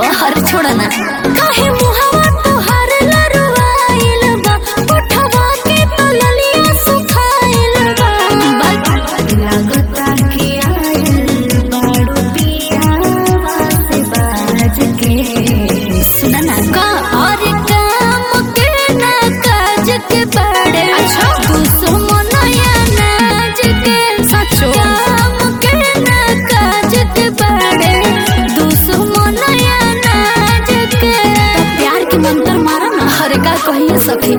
हर छोड़ ना काहे मुहावा तोहार लरुआइल बा ओठवा के तो ललिया सुखाइल बा लागता कि आइल बाड़ू पियावा से बाज के सुना ना का और काम के ना काज के बड़े अच्छा। दुश्मनया नाज के सचो। काम के ना काज के बड़े दुश्मनया नाज के प्यार के मंत्र मारा ना हरे का कहिए सखी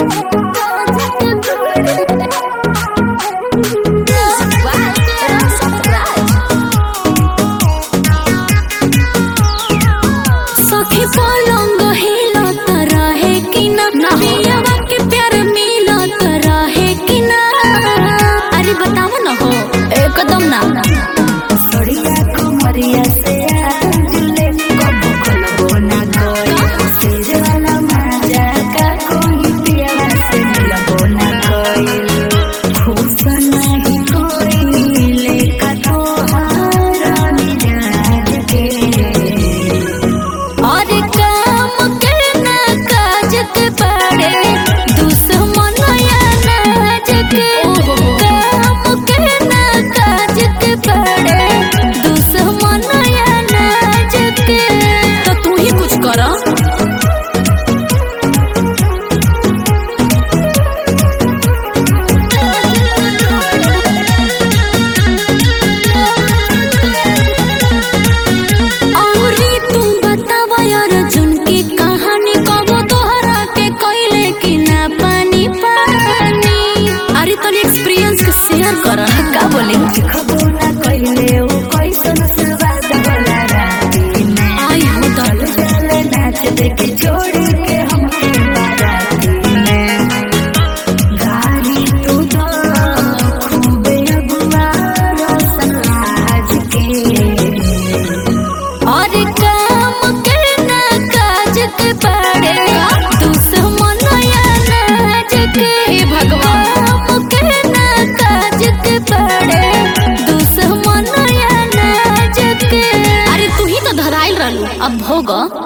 सखी पलंग हिलत रहे कि ना पियवा के प्यार मिलत रहे कि ना अरे बताओ ना हो एकदम ना सड़िया कमरिया से आजुले कबो कलबो ना कोई तेज वाला मजा का कोई पिया से मिलबो ना कोई खुश नहीं कोई लेका तोहारा मिजाज के और काम के ना काज के बड़े दुश्मन या नाज के काम के ना काज के बड़े दुश्मन या नाज के तो तू ही कुछ करा औरी तू बतावा यार जुन की कहानी कबो तोहरा के कइले कि ना पानी पानी अरे तो एक्सपीरियंस के शेयर कर का बोली खबो ना कइले ओ कैसन सवाद वाला राती में आई हो दल चले नाच देख छोड़ के हम बाराती में गाली तू तो खूबे अगुआ रोशन लाज के और काम के ना काज के बड़े दुश्मन या नाज के हे भगवान। काम के ना काज के बड़े दुश्मन या नाज के अरे तू ही तो धराइल रहलू अब भोग